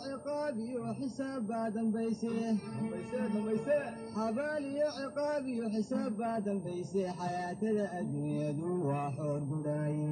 ciqaabi xisaab baa dambayse xabaal iyo ciqaab iyo xisaab baa dambayse xayaatada adduunyadu waa xoor gudhaaye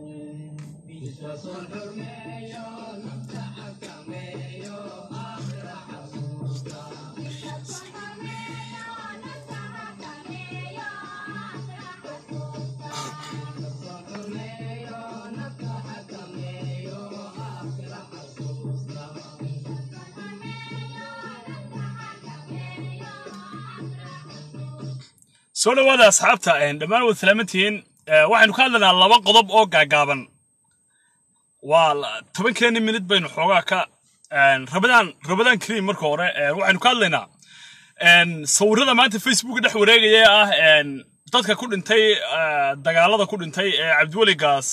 soo dhawaada asxaabta dhammaan waad salaamantihiin waxaynu ka hadlaynaa laba qodob oo gaagaaban waa tobankeeni minid baynu xoogaa ka rabadaan rabadaan kariim marka hore waxaynu ka hadlaynaa sawirada maanta facebook dhex wareegaya ah dadka ku dhintay dagaalada ku dhintay ee cabdiweligaas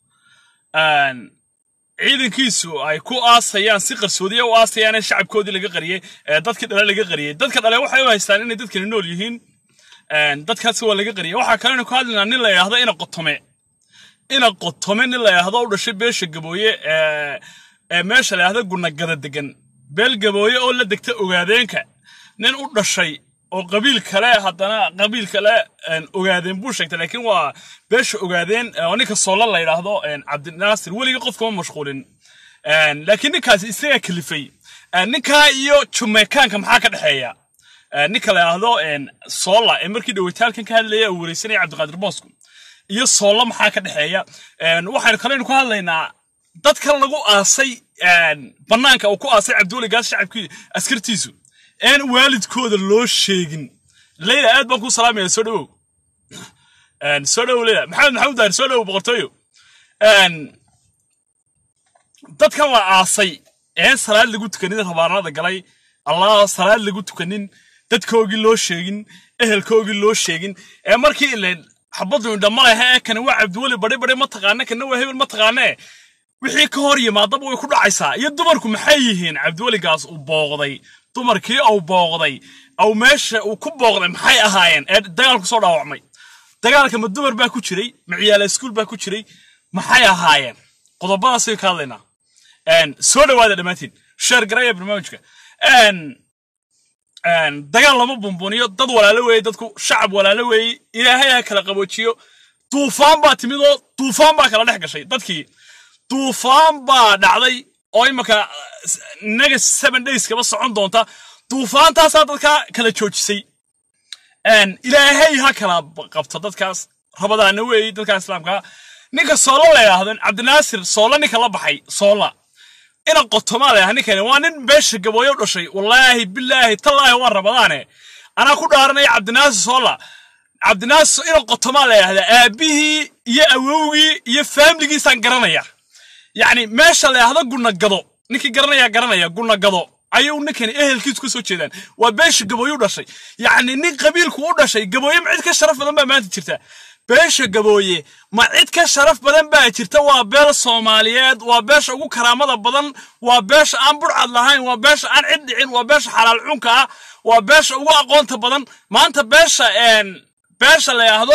ciidankiisu ay ku aasayaan si qarsoodiya u aasayaan ee shacabkoodii laga qariyey dadkii dhale laga qariyey dadka dhale waxay u haystaan inay dadkani nool yihiin dadkaasi waa laga qariyay waxaa kalenu ka hadlaynaa nin la yidhaahdo ina qotome ina qotome nin la yidhaahdo u dhashay beesha gabooye ee meesha la yidhahdo gunagada degan beel gabooye oo la degta ogaadeenka nin u dhashay oo qabiil kale haddana qabiil kale ogaadeen buu sheegtay laakiin waa beesha ogaadeen oo ninka soola la yidhaahdo cabdinaasir weligii qofkama mashquulin laakiin ninkaasi isagaa kalifay ninkaa iyo jumeekaanka maxaa ka dhexeeya ninka la yidhaahdo soola ee markii dhawitaalkan ka hadlaya uu wareysanaya cabdiqaadir boosku iyo soola maxaa ka dhexeeya waxaynu kaleynu ka hadlaynaa dadka lagu aasay bannaanka uu ku aasay cabdiweligaas shacabkii askartiisu een waalidkooda loo sheegin leyla aad baan ku salaamaya soo dhawow soo dhawow leyla maxamed maxamuud daahir soo dhawow boqortooyo dadkan la aasay een salaad lagu tukanin rabaanada galay allah salaad lagu tukanin dadkoogii loo sheegin ehelkoogii loo sheegin ee markii ileen xabaddu indhama lehe ee kani waa cabdiweli badhi badhi ma taqaane kana waa hebel ma taqaanee wixii ka hor yimaadaba way ku dhacaysaa iyo dumarku maxay yihiin cabdiweligaas uu booqday dumarkii uu booqday au meesha uu ku booqday maxay ahaayeen ee dagaalku soo dhaawacmay dagaalka ma dumar baa ku jiray ma ciyaala iskuul baa ku jiray maxay ahaayeen qodobadaasay ka hadlaynaa soo dhawaada dhammaantiin sheer garaya barnaamijka dagaal lama bumbuniyo dad walaalo weeye dadku shacab walaalo weeye ilaahay ha kala qaboojiyo duufaan baa timid oo duufaan baa kala dhex gashay dadkii duufaan baa dhacday oo imaka naga seven days kaba socon doonta duufaantaasaa dadka kala joojisay ilaahay ha kala qabto dadkaas rabadaana weeye dadka islaamka ninka soola la yidhaahdo cabdinaasir soola ninka la baxay soola ina qotomaa la ninkani waa nin beesha gabooyo u dhashay wallaahi bilaahi tallaahi waa rabadaane anaa ku dhaaranaya cabdinaasir soola cabdinaasir ina qotomaa la yidhahda aabihii iyo awowgii iyo faamligiisaan garanaya yacni meesha la yidhahdo gunagado ninkii garanaya garanaya gunagado ayuu ninkani ehelkiisu ka soo jeedaan waa beesha gabooyo u dhashay yacni nin qabiilku u dhashay gabooye ma cid ka sharaf badan baa maanta jirta beesha gabooye ma cid ka sharaf badan baa jirta waa beel soomaaliyeed waa beesha ugu karaamada badan waa beesha aan burcad lahayn waa beesha aan cid dhicin waa beesha xalaal cunka ah waa beesha ugu aqoonta badan maanta beesha beesha la yidhaahdo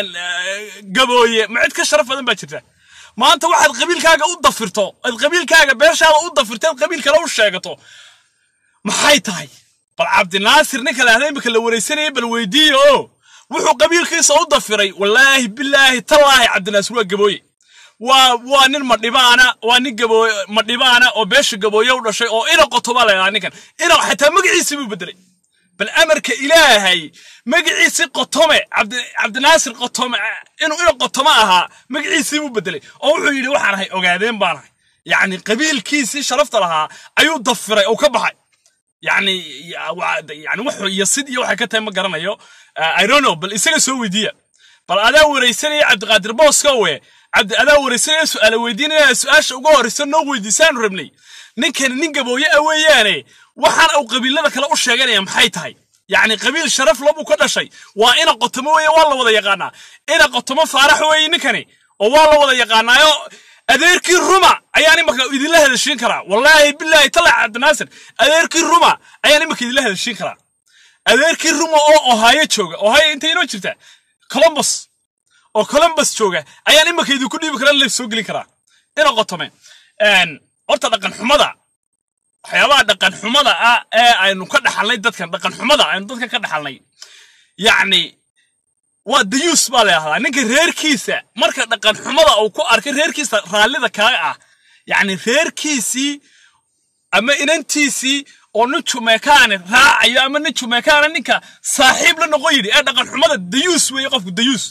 gabooye ma cid ka sharaf badan baa jirta maanta waxaad qabiilkaaga u dafirto aad qabiilkaaga beeshaada u dafirto aad qabiil kale u sheegato maxay tahay bal cabdinaasir ninka la yidhahdo imika la wareysanayay bal weydiiye oo wuxuu qabiilkiisa u dafiray wallaahi bilaahi tallaahi cabdinaasir waa gabooye waa waa nin madhibaana waa nin gabooye madhibaana oo beesha gabooye u dhashay oo ina qotoba la yidhaha ninkan ina xataa magaciisii buu bedelay bal amarka ilaahay magaciisii qotome cabdinaasir qotome inuu ina qotome ahaa magaciisii buu bedelay oo wuxuu yidhi waxaan ahay ogaadeen baan ahay yacni qabiilkiisii sharafta lahaa ayuu dafiray oo ka baxay يعني يعني وحو يصيد يو حكا تايما قرانيو اي دون نو بل اسغا سو ويديا بل ادا وريسني عبد القادر بوسكوي عبد ادا وريسني سؤال ويدينا سؤال ugu horeysa noo weydiisaan rabnay ninkan nin gabooye aweeyaane waxaan uu qabiilada kale u sheeganaya maxay tahay يعني qabiil sharaf labu ka dhashay waa ina qotomo weeye waa la wada yaqaanaa ina qotomo faarax weeye ninkani oo waa la wada yaqaanaayo adeerkii ruma ayaan imaka idinla hadashiin karaa wallaahi bilaahi tala cabdinaasir adeerkii ruma ayaan imaka idinla hadashiin karaa adeerkii ruma oo ohaayo jooga ohaayo intay inoo jirtaa columbus oo columbus jooga ayaan imaka idinku dhiibi karaa la soo gelin karaa ina qotome horta dhaqan xumada waxyaabaha dhaqan xumada ah ee aynu ka dhaxalnay dadkan dhaqan xumada aynu dadkan ka dhaxalnay yacni waa dayuus baa la yahdaa ninka reerkiisa marka dhaqan xumada uu ku arkay reerkiisa raallida kaaga ah yacni reerkiisii ama inantiisii oo nin jumeekaane raacayo ama nin jumeekaane ninka saaxiib la noqon yidhi ee dhaqan xumada dayuus weeye qofku dayuus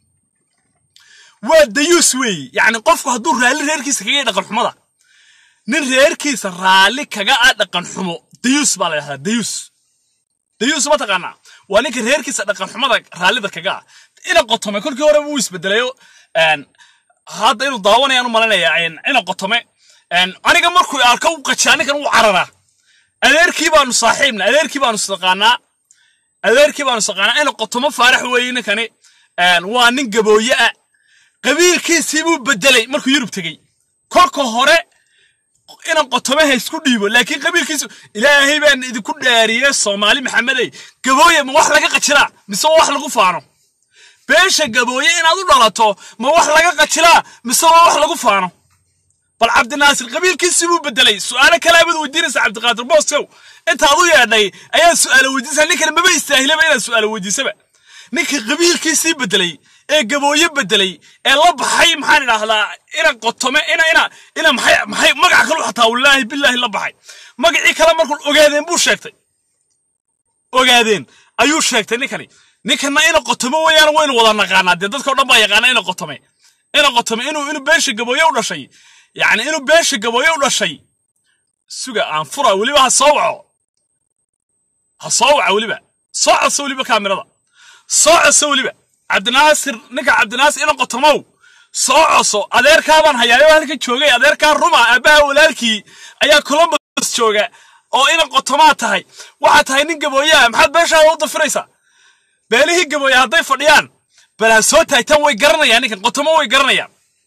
waa dayuus weeye yacni qofku hadduu raalli reerkiisa kaga yahay dhaqan xumada nin reerkiisa raalli kaga ah dhaqan xumo dayuus baa la yidhahdaa dayuus dayuus ma taqaanaa waa ninka reerkiisa dhaqan xumada raallida kaga ah ina qotome kolkii hore wuu isbedelayo hadda inuu daawanayaan u malanaya ina qotome aniga markuu arko u qajaa ninkan uu cararaa adeerkii baanu saaxiibna adeerkii baanu isaqaanaa adeerkii baanu isaqaanaa ina qotomo faarax weeye ninkani waa nin gabooye ah qabiilkiisii buu bedelay markuu yurub tegey kolka hore inan qotomaha isku dhiibo laakiin qabiilkiisu ilaahay baan idinku dhaariyey soomaali maxamedey gabooye ma wax laga qajilaa mise waa wax lagu faano beesha gabooye inaad u dhalato ma wax laga qajilaa mise waa wax lagu faano bal cabdinaasir qabiilkiisii buu bedelay su'aalo kalaabaad weydiinaysa cabdiqaadir booskow intaad u yeedhay ayaad su'aalo weydiinaysaa ninkana maba istaahilaba inaad su'aalo weydiisaba ninka qabiilkiisii bedelay ee gabooye bedelay ee la baxay maxaan idhaahdaa ina qotome ina ina ina maxay maxay magac kalu xataa wallaahi billaahi la baxay magacii kale markuu ogaadeen buu sheegtay ogaadeen ayuu sheegtay ninkani ninkana ina qotome weeyaan waynu wada naqaanaa dee dadkao dhan baa yaqaana ina qotome ina qotome inuu inuu beesha gabooye u dhashay yacni inuu beesha gabooye u dhashay suga aan fura weliba ha soo waco ha soo waca weliba soo codso weliba kaamirada soo codso weliba cabdinaasir ninka cabdinaasir ina qotomow soo coso adeerkaabaan hayaayo halkan joogay adeerkaa ruma aabbaha walaalkii ayaa columbus jooga oo ina qotomaa tahay waxaa tahay nin gabooyaha maxaad beeshaada u dafiraysaa beelihii gabooye hadday fadhiyaan bal ha soo taagtaan way garanayaan ninkan qotomo way garanayaan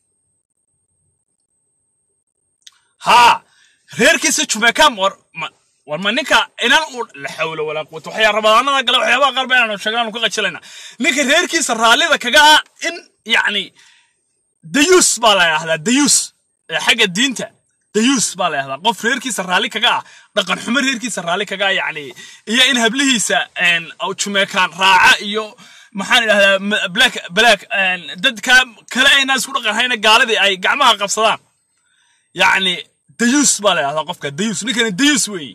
haa reerkiisa jumeekam war ma war ma ninka inan u la xawlo walaa quwata waxyaa rabadaanada gale waxyaabaha qaar ba inaanu sheegnaanu ka qajilayna ninka reerkiisa raallida kaga ah in yacni dayuus baa la yidhahdaa dayuus xagga diinta dayuus baa la yidhahdaa qof reerkiisa raalli kaga ah dhaqan xumo reerkiisa raalli kaga ah yacni iyo in hablihiisa jumeekaan raaca iyo maxaan idhahdaa black black dadka kale aynaa isku dhaqan hayna gaaladii ay gacmaha qabsadaan yacni dayuus baa la yidhahdaa qofka dayuus ninkani dayuus weeye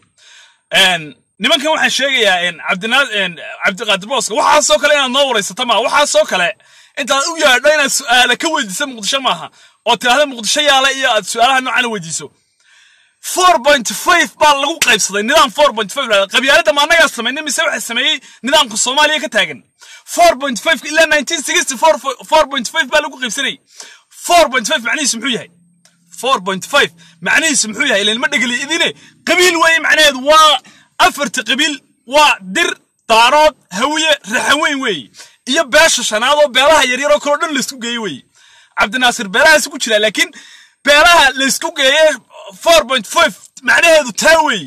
nimankan waxaan sheegayaa cabdinaa cabdiqaadir booska waxaasoo kale inaad noo waraysato maaha waxaasoo kale intaad u yaadho inaad su'aala ka weydiisa muqdisho maaha oo tidhahda muqdisho yaala iyo aad su'aalaha noocan weydiiso four point five baa lagu qaybsaday nidaam four point five qabyaaladda ma annagaa samaynay mise waxa sameeyey nidaamka soomaaliya ka taagan four point five ilaa nineteen sixty four four point five baa lagu qaybsanayay four point five macnihiisu muxuu yahay four point five macnihiisu muxuu yahay ilan ma dhegeli idine qabiil weeye macnaheedu waa afarta qabiil waa dir daarood hawiye raxaweyn weeye iyo beesha shanaad oo beelaha yaryaroo kaloo dhan laysku geeye weeye cabdinaasir beelahaasi ku jira laakiin beelaha laysku geeye four point five macnaheedu taa weeye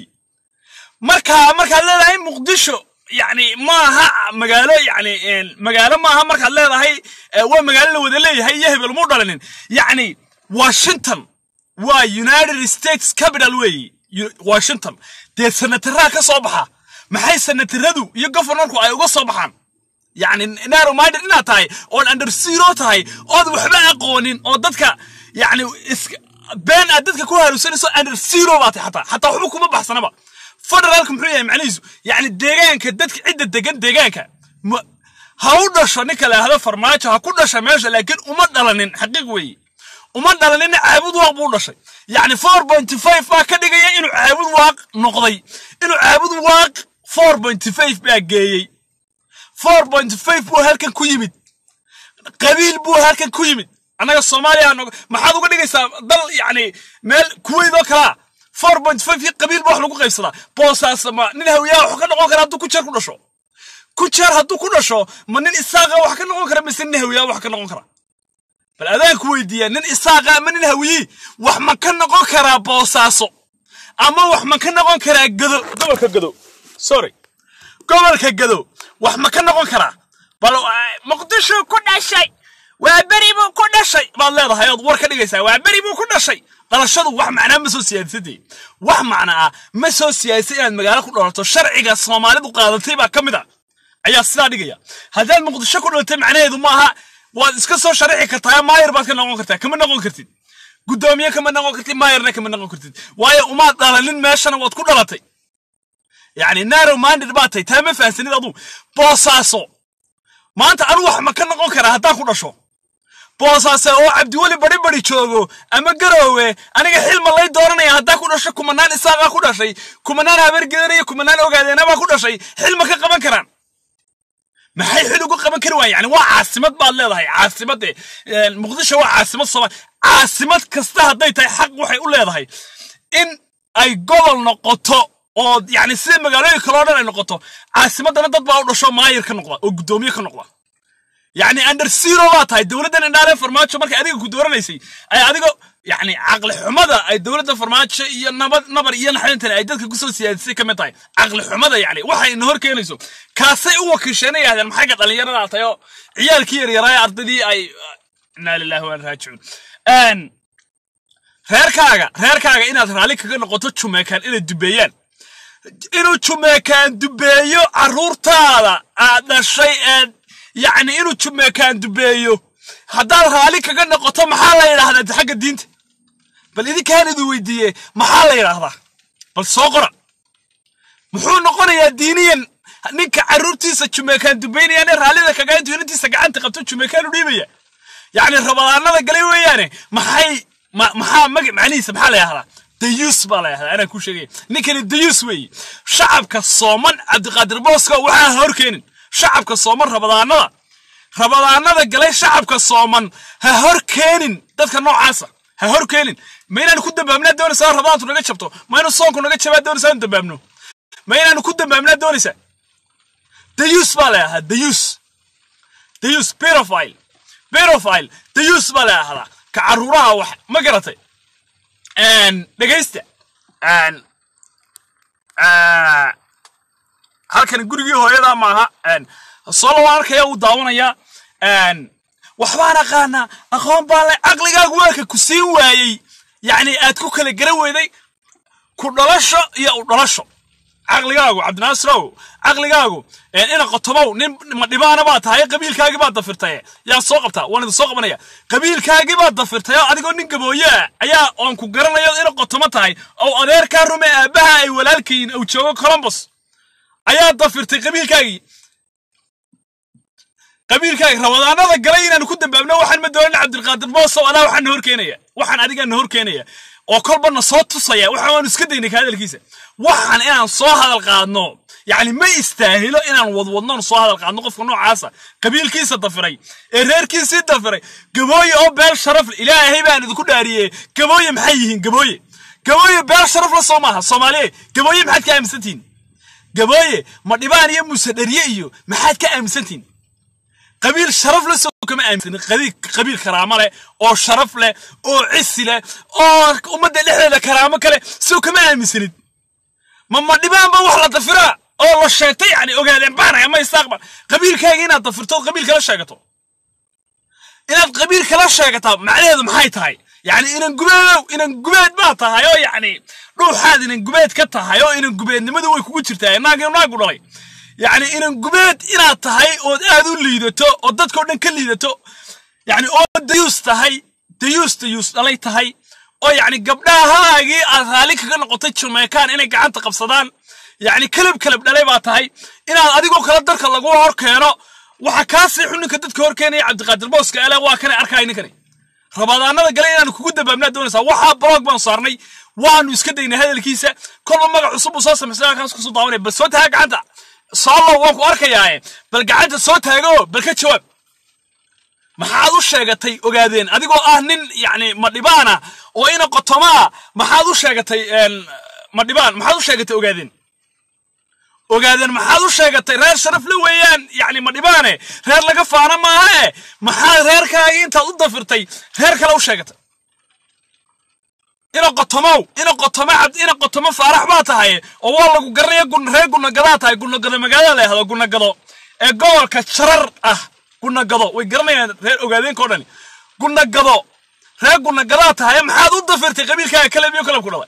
markaa markaad leedahay muqdisho yacni maaha magaalo yacni magaalo maaha markaad leedahay waa magaalo la wada leeyahay iyo hebel muu dhalinin yacni washington waa united states capital weeye washington dee senataraha ka soo baxa maxay senataradu iyo governorku ay uga soo baxaan yacni narrow minded inaad tahay ood under zero tahay ood waxba aqoonin oo dadka yacni been aad dadka ku harusanayso under zero baa tahay xataa xataa waxba kuma baxsanaba federaalka muxuu yahay macnihiisu yacni deegaanka dadka cidda degan deegaanka ha u dhasho ninka la yahdo farmaajo ha ku dhasha meesha laakiin uma dhalanin xaqiiq weeye uma dhalanina caabud waaq buu dhashay yacni four point five baa ka dhigaya inuu caabud waaq noqday inuu caabud waaq four point five baa geeyey four point five buu halkan ku yimid qabiil buu halkan ku yimid annaga soomaaliya maxaad uga dhigaysaa dal yacni meel kuweyd oo kalaa four point five iyo qabiil ba wax lagu qaybsadaa boosaas ma nin hawiyaha wax ka noqon kara hadduu ku jeer ku dhasho ku jeer hadduu ku dhasho ma nin isaaqa wax ka noqon kara mise nin hawiyaha wax ka noqon kara bal adaanku weydiiyaa nin isaaqa ama nin hawiyey wax ma ka noqon karaa boosaaso ama wax ma ka noqon karaa gado gobolka gado sorry gobolka gado wax ma ka noqon karaa bal muqdisho ku dhashay waa beri buu ku dhashay baad leedahay ood war ka dhigaysaa waa beri buu ku dhashay dhalashadu wax macnaa ma soo siyaadisatay wax macna ah ma soo siyaadisay inaad magaalo ku dhalato sharciga soomaalidu qaadatay baa ka mid a ayaa sidaa dhigaya haddaad muqdisho ku dhalatay macnaheedu maaha waad iska soo sharaxi kartaa maayar baad ka noqon kartaa kama noqon kartid guddoomiye kama noqon kartid maayarna kama noqon kartid waayo umaad dhalalin meeshana waad ku dhalatay yacni narrow minded baad tahay taa ma fahansanid aduu boosaaso maanta anu wax ma ka noqon karaa haddaan ku dhasho boosaase oo cabdiweli bari bari joogo ama garoowe aniga xilma lay dooranaya haddaan ku dhasho kumanaan isaaqaa ku dhashay kumanaan habeergedanaya kumanaan ogaadeenabaa ku dhashay xilma ka qaban karaan maxay xil ugu qaban kari waayeen yani waa caasimad baad leedahay caasimade muqdisho waa caasimad soomaali caasimad kasta hadday tahay xaq waxay u leedahay in ay gobol noqoto oo yani sida magaalooyin kale oo dhan ay noqoto caasimadana dad baa u dhasho maayir ka noqda oo guddoomiye ka noqda يعني اندر سيرو بaa tahay dowladdan indhaale farmaajo markay adiga ku dooranaysay ay adigo yani caqli xumada ay dowladda farmaajo iyo nabad nabar iyo naxdintan ay dadka kusoo siyaadisay ka mid tahay caqli xumada yani waxay ina hor keenayso kaasay u wakiisheen yaahdeen maxay ka dhalinyarada tahay oo ciyaalkii yaryaraay ardaydii ay inaa lillahi waan raajicuun reerkaaga reerkaaga inaad raalli kaga noqoto jumeekaan inay dubeeyaan inuu jumeekaan dubeeyo carruurtaada aad dhashay ee yacni inuu jumeekaan dubeeyo haddaad raalli kaga noqoto maxaa la yidhaahdaa xagga diinta bal idinkaan idin weydiiye maxaa la yidhaahdaa bal soo qora muxuu noqonayaa diiniyan ninka carruurtiisa jumeekaan dubaynayaan ee raallida kaga intuu inantiisa gacanta qabto jumeekaan u dhiibaya yacni rabadaanada galay weeyaane maxay maxaa mag macnihiisa maxaa la yidhahdaa dayuus baa la yidhahdaa anaan kuu sheegaya ninkani dayuus weeye shacabka sooman cabdiqaadir booska waxaa hor keenin shacabka sooman rabadaanada rabadaanada galay shacabka sooman ha hor keenin dadka noocaasa ha hor keenin ma inaanu ku dambaabnaa doonaysaa rabadaantu naga jabto ma inuu soonku naga jabaa doonaysaa inu dambaabno ma inaanu ku dambaabnaa doonaysaa dayuus baa la yidhahdaa dayuus dayuus berofile berofile dayuus baa la yidhahdaa ka carruuraha wax ma garatay dhegaysta halkan gurigii hooyada maaha solo waan arkaya uu daawanaya waxbaan aqaanaa aqoon baan le caqligaagu waaka ku siin waayey yacni aad ku kala garan weyday ku dhalasho iyo u dhalasho caqligaagu cabdinaasirow caqligaagu ina qotomow nin madhibaana baa tahay qabiilkaagii baad dafirtay yaan soo qabtaa waan idin soo qabanaya qabiilkaagii baad dafirtay oo adigoo nin gabooye ah ayaa oon ku garanayo ina qotomo tahay oo adeerkaa rume aabbaha ay walaalkayin uu joogo colombos ayaa dafirtay qabiilkaagii qabiilkaagi rabadaanada galay inaanu ku dambaabno waxaan ma doonin cabdilqaadir boosow adaa waxaan na hor keenaya waxaan adigaa na hor keenaya oo kolba na soo tusaya waxa waanu iska daynay ka hadalkiisa waxaan inaan soo hadal qaadno yacni ma istaahilo inaan wadwadnoon soo hadal qaadno qofka noocaasa qabiilkiisa dafiray ee reerkiisii dafiray gabooye oo beel sharaf le ilaahay baan idinku dhaariyey gabooye maxay yihiin gabooye gabooye beel sharaf la soo maaha soomaaliye gabooye maxaad ka aaminsantihin gabooye ma dhibaan iyo muuse dhariye iyo maxaad ka aaminsantihin qabiil sharaf la soo kama aaminsanin qabiil karaamo leh oo sharaf leh oo cisi leh oo ummadda dhexdeeda karaamo kale soo kama aaminsanid ma ma dhibaanba wax la dafiraa oo la sheegtay yani ogaadeen baanaya ma istaaqbal qabiilkaaga inaad dafirto qabiil kala sheegato inaad qabiil kala sheegataa macnaheedu maxay tahay yani inan gubeedow inan gubeed baa tahay oo yani dhuuxaad inan gubeed ka tahay oo inan gubeednimadu way kugu jirtaa naagi naagu dhalay yacni inan gubeed inaad tahay ood aad u liidato oo dadkao dhan ka liidato yacni oo dayuus tahay dayuus dayuus dhalay tahay oo yacni gabdhahaagii aad raalli kaga noqotay jamaican inay gacanta qabsadaan yacni kalab kalab dhalay baa tahay inaad adigoo kale darka lagu hor keeno waxa kaa siixu ninka dadka hor keenaya cabdiqaadir booska ele waa kanay arkaya ninkani rabadaanada gale inaanu kugu dambaabnaa doonaysaa waxaa blog baan saarnay waanu iska daynay hadalkiisa kolba magac cusub uu soo samaysay halkaas kusoo daawanaya bal soo taga gacanta soolow waan ku arkayaaye bal gacanta soo taago bal ka jawaab maxaad u sheegatay ogaadeen adigoo ah nin yacni madhibaana oo ina qotomaa maxaad u sheegatay madhibaan maxaad u sheegatay ogaadeen ogaadeen maxaad u sheegatay reer sharaf la weeyaan yacni madhibaane reer laga faana maaha e maxaad reerkaagii intaad u dafirtay reer kale u sheegatay ina qotomow ina qotome cabd ina qotomo faarax baa tahay oo waa lagu garanaya gun reer gunagadaa tahay gunagado magaalada la yahdo gunagado ee gobolka jarar ah gunagado way garanayaan reer ogaadeenka o dhani gunagado reer gunagadaa tahay maxaad u dafirtay qabiilkaaga kale miyo kalab ku dhalay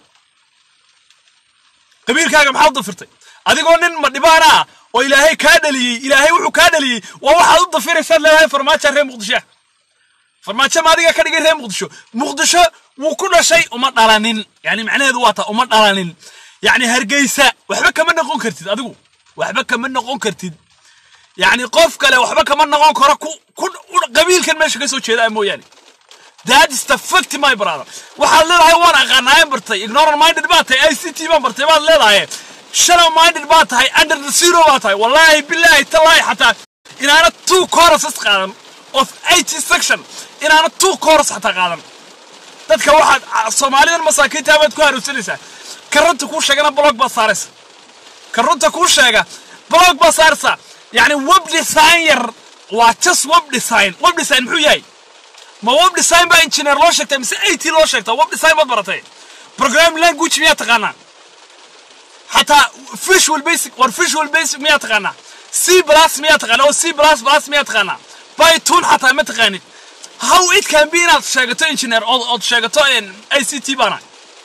qabiilkaaga maxaad u dafirtay adigoo nin madhibaana ah oo ilaahay kaa dhaliyey ilaahay wuxuu kaa dhaliyey waa waxaad u dafiraysaad leedahay farmaajo reer muqdisho farmaajo ma adiga ka dhigay reer muqdisho muqdisho wuu ku dhashay uma dhalanin yani macnaheedu waa taa uma dhalanin yani hargeysa waxba kama noqon kartid adigu waxba kama noqon kartid yani qof kale waxba kama noqon karo ku ku qabiilkan meesha ka soo jeeda mooyaane that is the fact my brother waxaad leedahay waan aqaanaayan bartay ignorant minded baa tahay i c t baan bartay baad leedahay shallow minded baa tahay under the zero baa tahay wallaahi bilaahi tallaahi xataa inaana two choruses qaadan of eighty section inaana two chorus xataa qaadan dadka waxaad soomaalidan masaakiinta baad ku haruursanaysaa ka runta kuu sheegana blog baad saaraysa ka runta kuu sheega blog baad saaraysaa yani web design yar waa just web design web design muxuu yahay ma web design baa engineer loo sheegtay mise it loo sheegtaa web design baad baratay program language miyaa taqaanaa xataa visual basic war visual basic miyaa taqaanaa c plus miyaa taqaanaa oo c plus plus miyaa taqaanaa python xataa ma taqaanid how it can be inaad sheegato engineer ood ood sheegato i c t baana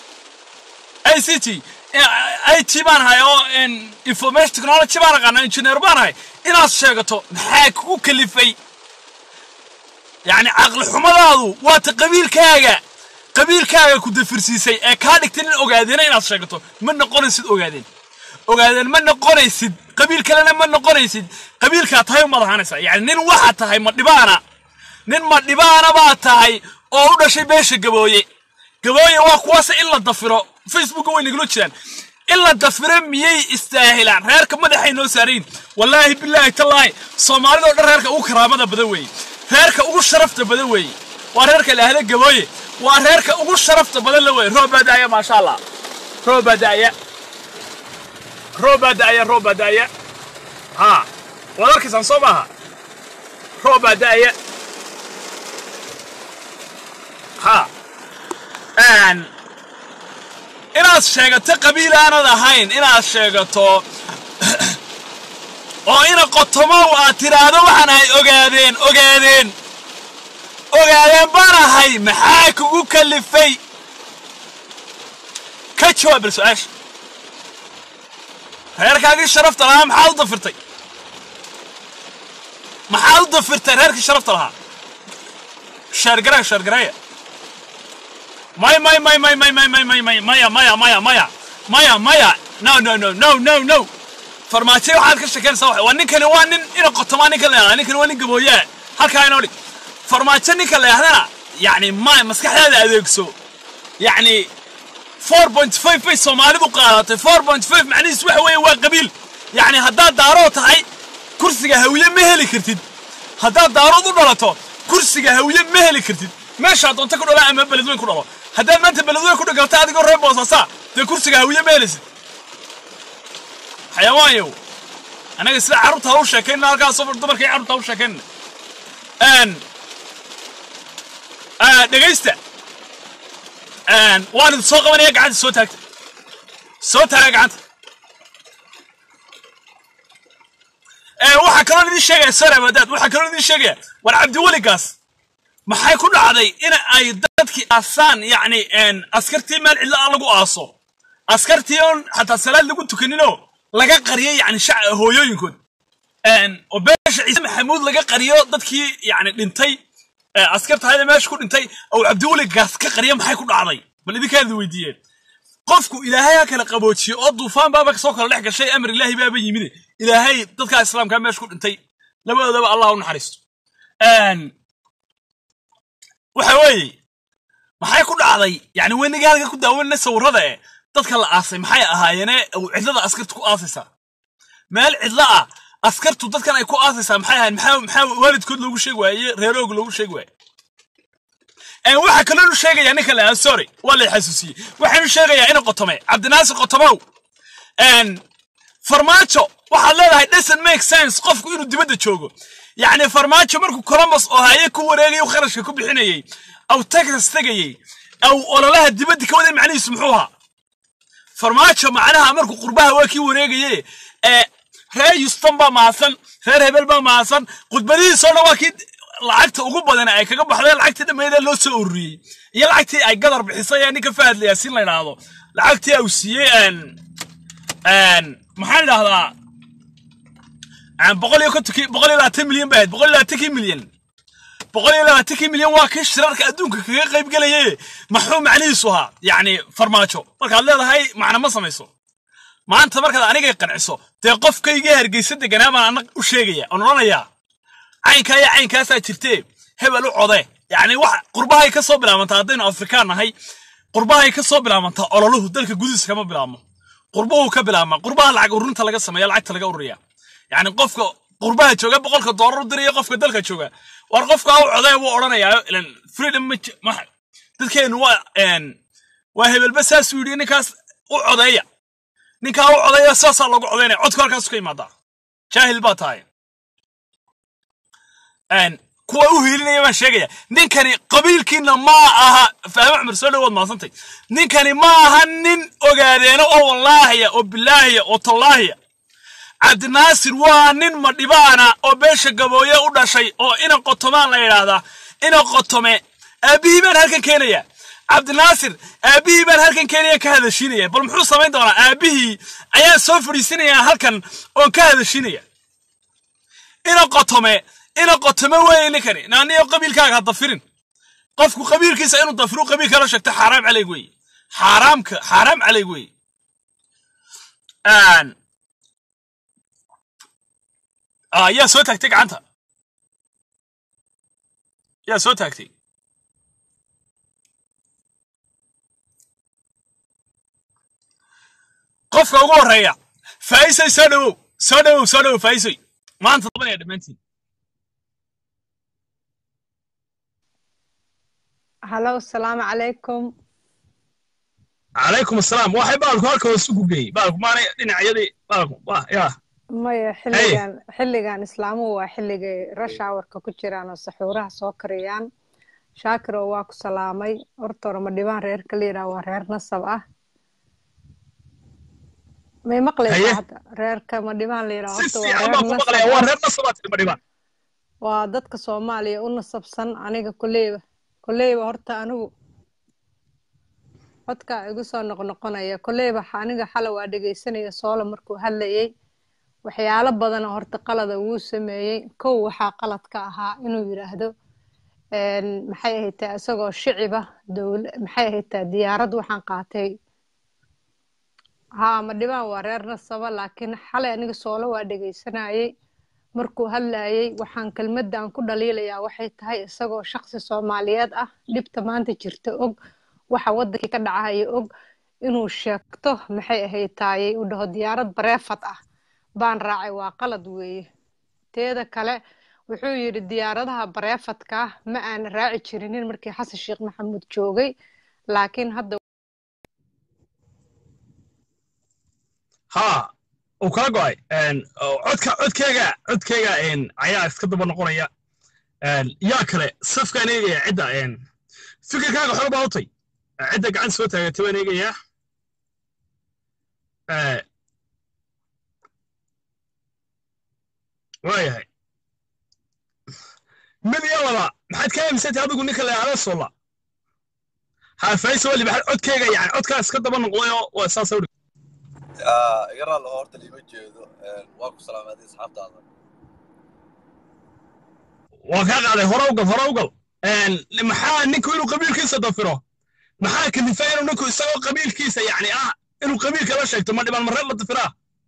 i c t i t baan ahay oo information technology baan aqaana engineer baan ahay inaad sheegato maxaa kugu kalifay yani caqli xumadaadu waata qabiilkaaga qabiilkaaga ku dafirsiisay ee kaa dhigtay nin ogaadeena inaad sheegato ma noqonaysid ogaadeen ogaadeen ma noqonaysid qabiil kalena ma noqonaysid qabiilkaa tahay umaad ahaanaysaa yani nin waxaad tahay ma dhibaana nin ma dhibaana baad tahay oo u dhashay beesha gabooye gabooye waa kuwaase in la dafiro facebooka way nagula jiraan in la dafiro miyay istaahilaan reerka madaxay noo saarayin wallaahi bilaahi tallaahi soomaalida o dhan reerka ugu karaamada badan weeye reerka ugu sharafta badan weeye waa reerka la ahda gabooye waa reerka ugu sharafta badan la weeye roob baa daaya maasha allah roob baa daaya roob baa daaya roob baa daaya ha waad arkaysaan soo maaha roob baa daaya ha inaad sheegato qabiil aanad ahayn inaad sheegato oo ina qotomow aad tiraahdo waxaan ahay ogaadeen ogaadeen ogaadeen baan ahay maxaa kugu kalifay ka jawaab bal su-aasha reerkaagii sharafta lahaa maxaad u dafirtay maxaad u dafirtay reerkii sharafta lahaa sheergareya sheergareya may may may may may may may may may maya maya maya maya maya maya no no no no no no farmaajo waxaad ka shekeynaysaa waxa waa ninkani waa nin ina qotomaa ninka la yahdaa ninkani waa nin gabooyaa halkaa inoo dhig farmaajo ninka la yahdana yacni ma maskaxdaada adeegso yacni four point five bay soomaalidu qaadatay four point five macnihiis waxa weeye waa qabiil yacni haddaad daaroo tahay kursiga hawiye ma heli kartid haddaad daarood u dhalato kursiga hawiye ma heli kartid meeshaa doonta ku dhala ama beledweyn ku dhalo haddaad maanta beledweyn ku dhagalta adigoo reer boosaasaa dee kursiga hawiye ma helaysid xayawaanyow anaga sida carruurta ha u sheekaynna halkaas dumarkii carruurta ha u sheekaynna dhegaysta waan idin soo qabanaya gacanta soo taagta soo taaga gacanta waxaa kaloo idin sheegaya sare wadaad waxaa kaloo idin sheegaya war cabdiweligaas maxay ku dhacday in ay dadkii aasaan yacni askartii meel cidlo ah lagu aaso askartii oon xataa salaad lagu tukaninoo laga qariyo yacni shac hooyooyinkood oo beesha ciise maxamuud laga qariyo dadkii yacni dhintay askartahayda meesha ku dhintay ou cabdiweligaas ka qariyo maxay ku dhacday bal idinkaadi weydiiyeen qofku ilaahay ha kala qaboojiyo oo duufaan baaba soo kala dhex gashay amar ilaahi baaba yimide ilaahay dadkaa islaamkaa meesha ku dhintay labadoodaba allah u naxariisto waxa weeye maxay ku dhacday yani weyniga halka ku daawanna sawirada e dadka la aasay maxay ahaayeene cidlada askartu ku aasaysaa meel cidlo ah askartu dadkan ay ku aasaysaa maxay ahayen maxaa maxaa waalidkood loogu sheegi waaye reeroog loogu sheegi waaye waxaa kaloo sheegayaa ninka la sorry waa la xasuusiyey waxaanu sheegayaa ina qotome cabdinaasir qotomow farmaajo waxaad leedahay doesn't make sense qofku inuu dibadda joogo yacni farmaajo markuu columbus oo haye ku wareegay kharashka ku bixinayey aw texas tegayey aw ololaha dibadda ka waday macnihiisu muxuu ahaa farmaajo macnaha markuu qurbaha waa kii wareegaye ee reer yustan baa mahadsan reer hebel baa mahadsan khudbadihiisoo dhan waa kii lacagta ugu badan ay kaga baxdeen lacagtii dhammeydee loo soo ururiyey iyo lacagtii ay gadar bixisay ee ninka fahad yaasiin la yidhaahdo lacagtii au siiyey maxaan idhahdaa boqol iyo kontonkii boqol iyo labaatan milyan ba ahayd boqol iyo labaatankii milyan boqol iyo labaatankii milyan waa kii shirarka adduunka kaga qayb gelaye maxuu macnihiisu ahaa yacni farmaajo markaad leedahay macna ma samayso maanta markaad anigay qanciso dee qofkayga hargeysa deganaa baan anag u sheegaya oon odhanayaa caynkaa iyo caynkaasaa jirtee hebel u code yacni wax qurbahay ka soo bilaabantaa haddaynu afrikaan nahay qurbahay ka soo bilaabantaa ololuhu dalka gudihiisa kama bilaabmo qurbuhu ka bilaabma qurbaha lacag ururinta laga sameeya lacagta laga ururiya yacni qofka qurbaha jooga boqolka doolar u diraya qofka dalka jooga war qofka u codee buu odhanayaa ilan freedom ma ji- ma dadkeenu waa een waa hebelba saasuu yidhi ninkaas u codeeya ninkaa u codeeya saasaa loogu codeynaya codka halkaasu ka imaadaa jaahil baa tahay een kuwa u hiilinaya baan sheegaya ninkani qabiilkiina ma aha fahme cumar soo dhawaad maasantay ninkani ma aha nin ogaadeeno oo wallaahiya oo bilaahiya oo tallaahiya cabdinaasir waa nin madhibaana oo beesha gabooye u dhashay oo ina qotomaan la yidhaahdaa ina qotome aabbihii baan halkan keenaya cabdinaasir aabbihii baan halkan keenaya ka hadashiinaya bal muxuu samayn doonaa aabbihii ayaan soo fadhiisinaya halkan oon ka hadashiinaya ina qotome ina qotome weeye ninkani naaniyo qabiilkaaga ha dafirin qofku qabiilkiisa inuu dafiru qabiilka la sheegto xaaraam calayg weeye xaaraamka xaaraam calayg weeye Een, ah, yaa soo taagtay gacanta yaa soo taagtay qofka ugu horeeya faaisay soo dhawow soo dhawow soo dhawow faaisay maanta dabanaya dhammaantiin halow asalaamu calaykum calaykum asalaam waxay baalku halka hoos ugu geeyey baalku maanay dhinacyadii baalku waa yaa maya xilligan xilligan islaamuhu waa xilligay rashawarka ku jiraan oo saxuuraha soo kariyaan shaakiro waa ku salaamay horta hore ma dhibaan reerka la yidhaha waa reer nasab ah may Haye. maqlaysaa hadda reerka ma dhibaan la yidhaha si horta waa fiican baan ku reer maqlaya nasab waa ah reer nasabaad tidhi madhibaan waa dadka soomaaliya u nasabsan aniga koleyba koleyba horta anigu codka igu soo noqnoqonaya koleyba xa- aniga xala waa dhegeysanaya soola markuu hadlayay waxyaalo badan oo horta qalada wuu sameeyey kow waxaa qalad ka ahaa inuu yidhaahdo een, maxay ahaytaa isagoo shiciba dowla maxay ahaytaa diyaarad waxaan qaatay haa ma dhibaan waa reer nasaba laakiin xalay aniga soola waa dhegeysanayay markuu hadlayay waxaan kelmaddan ku dhaliilayaa waxay tahay isagoo shaqsi soomaaliyeed ah dhibta maanta jirta og waxa waddankii ka dhacaya og inuu sheegto maxay ahayd taayay u dhaho diyaarad bareefad ah baan raacay waa qalad weeye teeda kale wuxuu yidhi diyaaradaha bareefadka ah ma aan raaci jirinin markii xasan sheekh maxamuud joogay laakiin hadda haa uu kala go'ay Een, oo codka codkeyga codkeyga een, ayaa iska daba noqonaya Een, yaa kale safkaan eegaya cidda een, fikirkaaga xor baa utay cidda gacan soo taagatay baan eegayaa Eh, waayahay mid iyo laba maxaad ka aaminsantay adigu ninka la yidhahdo solla haa fayso wali maxaad codkeyga yani codkaa iska daba noqday oo waa saasa udhig iga raal oo horta liima jeedo waa ku salaamaaday asxaabtaada waa kaa qaaday hore ugal hore ugal Een, maxaa ninku inuu qabiilkiisa dafiro maxaa kalifay inuu ninku isagoo qabiilkiisa yani ah inuu qabiilka la sheegto ma dhibaan mareed la dafiraa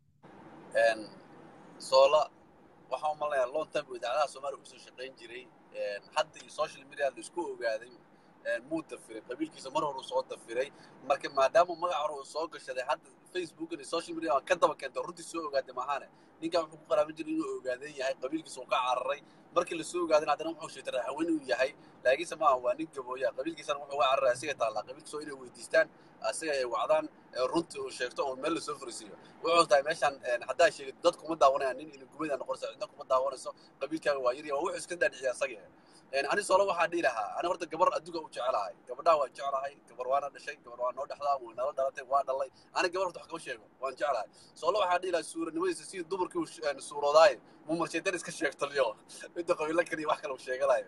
soola waxaan u malinayaa long time buu idaacadaha soomaaliya kusoo shaqayn jiray hadda iyo social media la isku ogaaday muu dafiray qabiilkiisa mar hore uu soo dafiray marka maadaama magac hore uu soo gashaday hadda facebook iyo social media ka daba keentay runtii soo ogaaday maahaane ninkan wuxuu ku qaraaban jiray inuu ogaadan yahay qabiilkiisa uu ka cararay markii la soo ogaadana haddana wuxuu sheegtay raaxweyn uu yahay laakiinse maaha waa nin gabooya qabiilkiisana wuxuu uga cararay asiga taallaa qabiilkiisa oo inay weydiistaan asiga ay wacdaan ee runtii uu sheegto oo meel lasoo furisiiyo wuxuu tahay meeshan haddaa sheegid dad kuma daawanayaan nin ila gumayda noqonaysa cidna kuma daawanayso qabiilkaaga waa yar waa wuxuu iska dhaadhiciya asaga ani solo waxaa dhihi lahaa ani horta gabar adduga u jecelahay gabadhaa waan jeclahay gabar waana dhashay gabar waa noo dhexdaa way nala dhalatay waa dhalay ani gabar horta wax kama sheego waan jeclahay solo waxaa dhihi lahaa suuranimadiisa sidii dumarkii uu suuroodaaye muu marshaytan iska sheegtaliyo midda qabiilo kaliya wax kale uu sheeganayo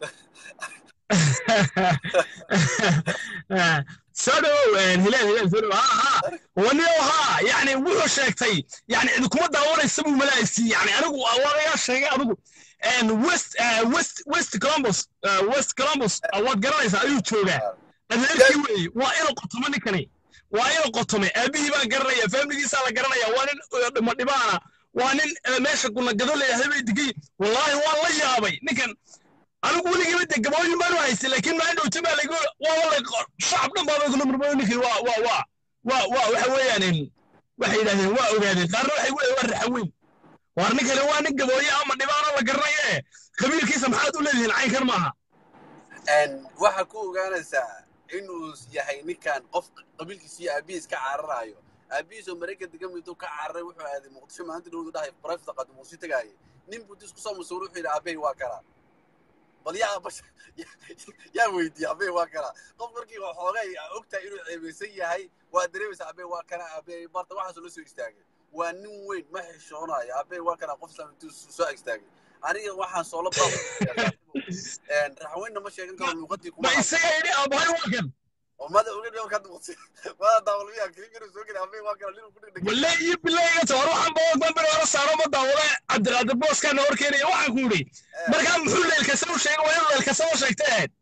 soo dhowow hilaal hilaal soo dhowow ha ha waniyo ha yani wuxuu sheegtay yani idinkuma daawanaysa buu malaaysi yani anigu wadayaa sheegay adigu west west west columbus west columbus waad garanaysaa ayuu joogaa adeerkii weeye waa inuu qotomo ninkani waa inuu qotome aabihii baa garanaya faamiligiisaa la garanaya waa nin dhimo dhibaana waa nin meesha gunagado leeyahay bay digay wallaahi waan la yaabay ninkan anigu weligiiba de gabooyin baanu haystay laakiin maa dhowta baa lagu waa shacab dhan baaba kula murmado ninkii waa waa waa waa waa waxa weeyaan waxay yidhahdeen waa ogaadeen qaarna waxay weeyaan waa raxaweyn waar ninkani waa nin gabooye ama dhibaano la garanayo ee qabiilkiisa maxaad u leedihiin caynkan maaha waxaa ku ogaanaysaa inuu yahay ninkan qof qabiilkiisa iyo aabihiis ka cararayo aabihiisoo maraykan degan miduu ka cararay wuxuu aaday muqdisho maalinta dhowdu dhahay barafta qadimuusi tagaaye nin buu dis kusoo masuuro wuxuu yidhi aabbahay waa kalaa bal yaa bash yaa weydiiya aabbahay waa kalaa qof markii xoogay ogtahay inuu ceebaysan yahay waa dareemaysa aabbahay waa kana aabbahay barta waxaasoo la soo istaagay waa nin weyn ma xishoonayo aabbahay waa kana qof islam intuu soo istaagay aniga waxaan soola baa raxweynna ma sheegan karo luuqadii kuma ma isaga yidhi aabahay waa kan mada oga dhigo kad muqsi mada daawalmiya kilinkana soo geli aabbahay waa kana linu ku dhigdhig walle iyo bilayga ta war waxaan ba dambe hore saaro ma daawale cabdiqaadir booskaana hor keenaya waxaan ku yidhi markaa muxuu leelkasa u sheegay waa inuu leelkasa u sheegtay ahayd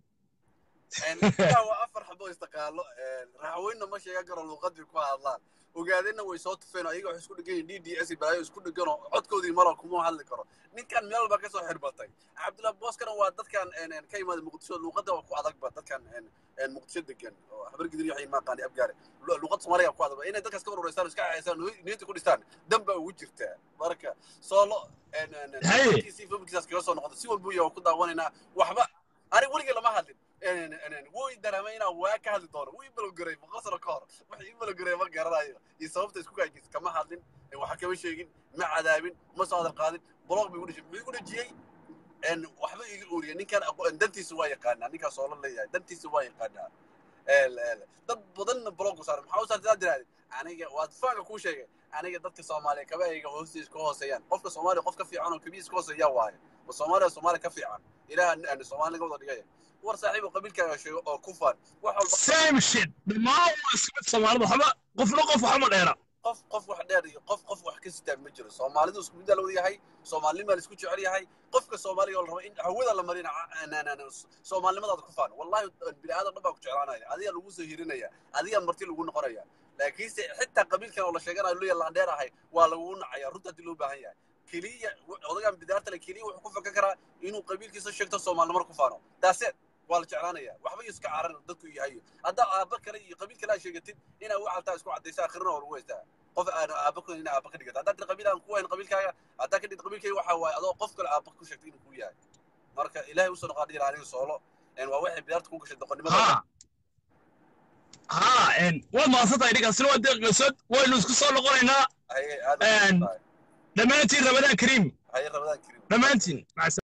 ninkaa waa afar xabo istaqaalo raxweynna ma sheegan karo luuqadii ku hadlaan ogaadeenna way soo tufeen oo iyaga wax isku dhegan yihin d d s balaayo isku dhegan oo codkoodii mala kuma hadli karo ninkan meel walba ka soo xirbatay cabdullahi booskana waa dadkan ka yimaada muqdisho luuqadda waa ku adagba dadkan muqdisho degan oo habargidir waxay maaqaani abgaare luuqadda soomaaliga ku adagba inay dadkaas ka urureystaan iska cayaysaan niyadda ku dhistaan dan baa ugu jirtaa marka soolo familkiisaas kaga soo noqda si walbuu yahay ku daawanaynaa waxba aniga weligay lama hadlin wuu dareemay inaan waa ka hadli doono wuu ibalogaray boqol sano ka hor wax ibalogaray ma garanayo iyo sababta isku gaajis kama hadlin waxa kama sheegin ma cadaabin ma soo hadal qaadin blog bay udhashay muxuu igu dhajiyey waxba iga ooriya ninkan dantiisa waa yaqaanaa ninkaas soo la leeyahay dantiisa waa yaqaanaa dad badanna blog saaran maxaa u saartaa diraade aniga waad faanka kuu sheegay aniga dadka soomaaliya kaba ayga hoostiisa ka hooseeyaan qofka soomaaliya qof ka fiican oo kabiis ka hooseeyaa waayo ma soomaaliya soomaaliya ka fiican ilaah soomaali naga wada dhigaya war saaxiibo qabiilkaaga sheego oo ku faan wax walba same shit dhammaan waa isku mid soomaalida waxba qofna qof waxma dheera qof qof wax dheer iyo qof qof wax ka sitaa ma jiro soomaalidu isku mid la wada yahay soomaalinima la isku jecel yahay qofka soomaaliga oo la rabo in hawada la marina soomaalinimadaada ku faan wallahi bini aadan dhan baa ku jeclaanaya adiga lagu soo hirinaya adiga marti lagu noqonaya laakiinse xitaa qabiilkan oo la sheeganayo luya landheer ahay waa lagugu nacaya runta haddii loo baahan yahay keliya odagan bidaarta le keliya wuxuu ku fakan karaa inuu qabiilkiisa sheegto soomaalinimar ku faano daaseed waa la jeclaanaya waxba iyo iska caran dadku yahay haddaa aabba kale iyo qabiil kale aa sheegatid inaa waxaltaa isku caddaysa akhirina oo lagu haystaa qof aan aabba ku ina aabba ka dhigata haddaa tir qabiil aan ku wayn qabiilkaaga haddaa ka dhigta qabiilkayga waxaa waaye adoo qof kale aabba ku sheegtay inuu ku yahay marka ilaahay usoo noqaa dhihi aniga soolo waa waxay bidaarta ku gashay doqonnimada ha waad mahadsantahay ninkaasina waa deeqeysod waynu isku soo noqonaynaa haye aad dhammaantiin ramadaan kariim haye rabadaan karim dhammaantiin